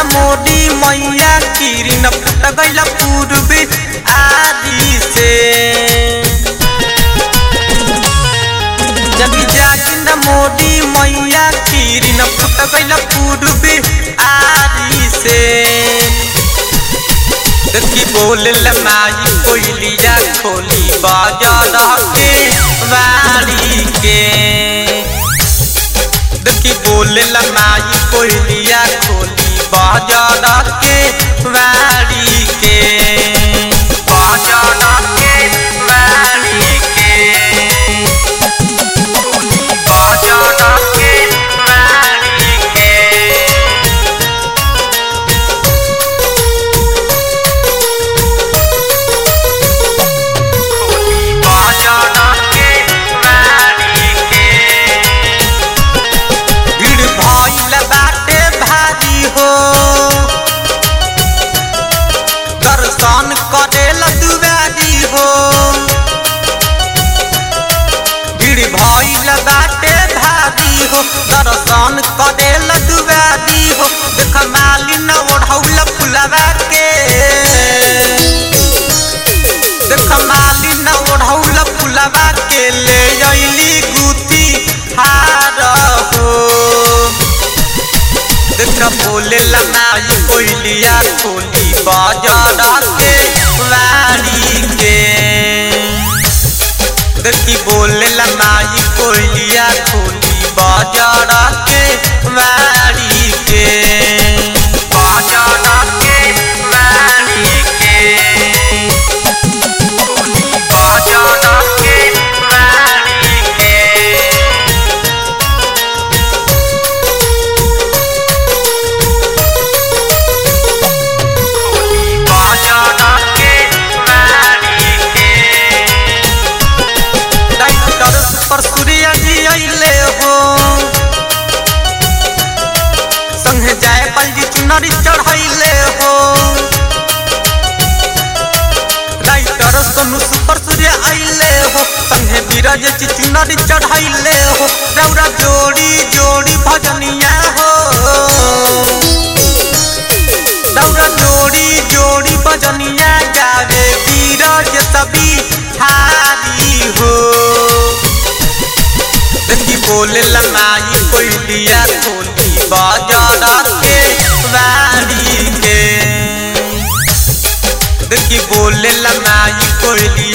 मोदी मैया किरण फुट गइल पूर्वी आदि से जगी जागी न मोदी मैया किरण फुट गइल पूर्वी आदि से देखी बोल माई कोयलिया खोली बाजार के वाली के देखी बोल माई कोयलिया खोली बाजार के वाली के बाजार के वाली के खोली बाजार के वाली के खोली बाजार के वाली के भीड़ भइल बाटे भारी हो दर्शन करेल दुआरी हो भीड़ भइल बाटे भारी हो दर्शन करेल दुआरी हो देख मालिन ओढ़ौल फुलवा के देख मालिन ओढ़ौल फुलवा के ले अइली गुती हार हो देख बोले लनाई कोयलिया खोली बाजार के वारी के देखी बोले लनाई कोयलिया खोली बाजार के वारी के बाजार के वारी के खोली बाजार के वारी के खोली बाजार के वाली के डाइटर सुपर सूर्य जी अइले हो संगे जाए पलजी चुनरी चढ़ैले हो डाइटर सोनू सुपर सूर्य अइले हो संगे बीरज जी चुनरी चढ़ैले हो रौरा जोड़ी जोड़ी भजनिया हो दौरा जोड़ी जोड़ी बजनिया गावे बीरज सभी हारी हो देखी बोले लमाई कोयलिया खोली बाजार के वारी के देखी बोले लमाई कोयलिया